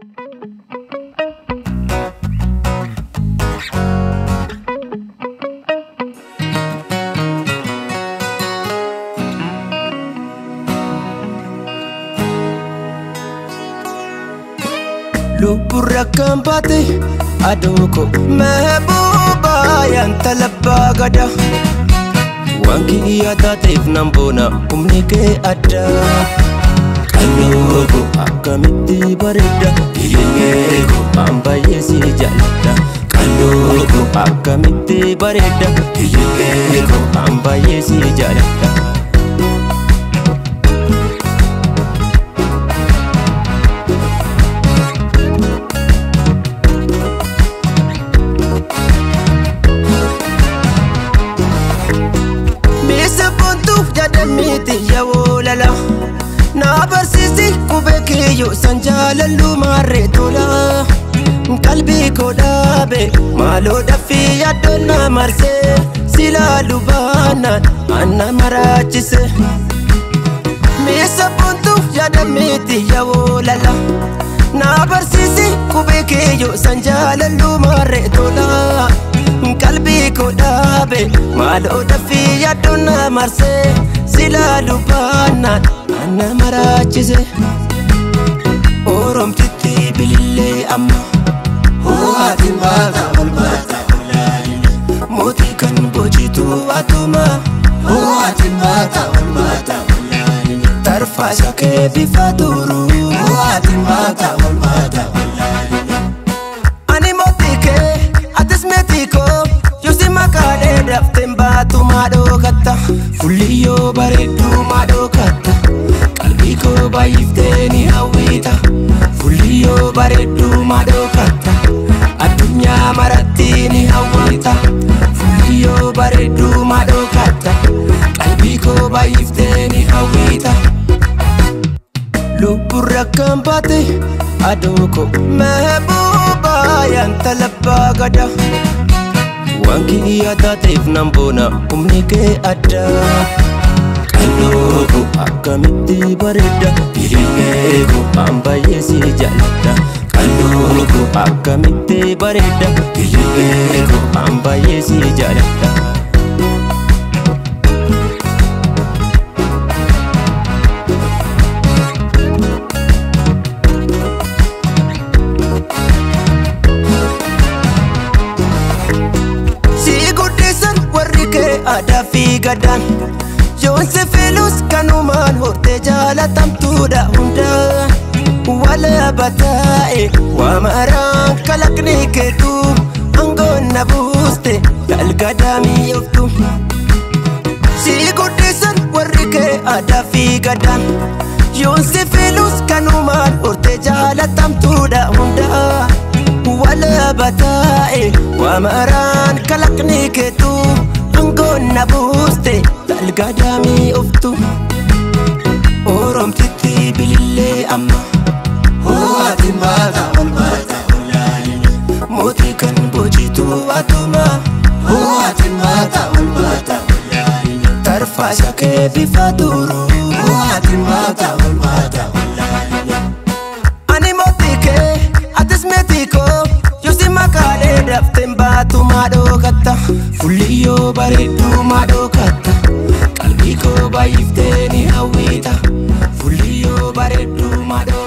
Lubburra kan baate aduu ko meebuuba yaanta labbaa gada waan kiyyaa taateef nan boona humni kee adda qannoo ko akkamitti bareeda dhiyeengee ko an baay'ee si jaalladha qannoo ko akkamitti bareeda dhiyeengee ko an baay'ee si jaalladha. miti yawoolala na barsiisi qubee kiyyoo san jaalallu maarree tola qalbii koo dhaabe maaloo dhaffii yaaddoon na marsee silaalu baanaan anna maraachise miisa buntuuf yaada miti yawoolala na barsiisi qubee kiyyoo san jaalallu maarree tola qalbii koo dhaabe maaloo dhaffii yaaddoon na marsee silaalu baanaan anna maraachise oromtitti bilillee amma Ho'aatiin baata ol baata olaalee. mootii kan bojitu atuma Ho'aatiin baata ol baata olaalee. tarfaa shakee bifa turu Ho'aatiin baata ol baata olaalee. ani mootii kee atis meetii koo yusi makaadhee dafteen baatu maadhoo katta fulliyyoo bareedduu maadhoo katta qalbii koo baay'iftee ni hawwiita fulliyyoo bareedduu maadhoo katta addunyaa maratti ni hawwiita fulliyyoo bareedduu maadhoo katta qalbii koo baay'iftee ni hawwiita. lubburra kan baate aduu ko meebuuba yaanta labbaa gada waan kiyyaa taateef nan boona humni kee adda qannoo ko akkamitti bareeda dhiyeengee ko an baay'ee si jaalladha qannoo ko akkamitti bareeda dhiyeengee ko an baay'ee si jaalladha. si guddisan warri kee aadaa fi gadaan yoon si filus kanumaan hortee jaalatamtuudha hundaan walaaba taa'e waa maraan kalaqni keetu aangoon na buuste galgadaamii oftu si guddisan warri kee aadaa fi gadaan yoon si filus kanumaan hortee jaalatamtuudha hundaan walaaba taa'e waa maraan kalaqni keetu aangoon na buuste galgadaamii oftu oromtitti bilillee amma Ho'aatiin baata ol baata olaalee. mootii kan bojitu atuma Ho'aatiin baata ol baata olaalee. tarfaa shakee bifa turu Ho'aatiin baata ol baata olaalee. ani mootii kee atis meetii koo yusi makaadhee dafteen baatu maadhoo katta fulliyyoo bareedduu maadhoo katta qalbii koo baay'iftee ni hawwiita fulliyyoo bareedduu maadhoo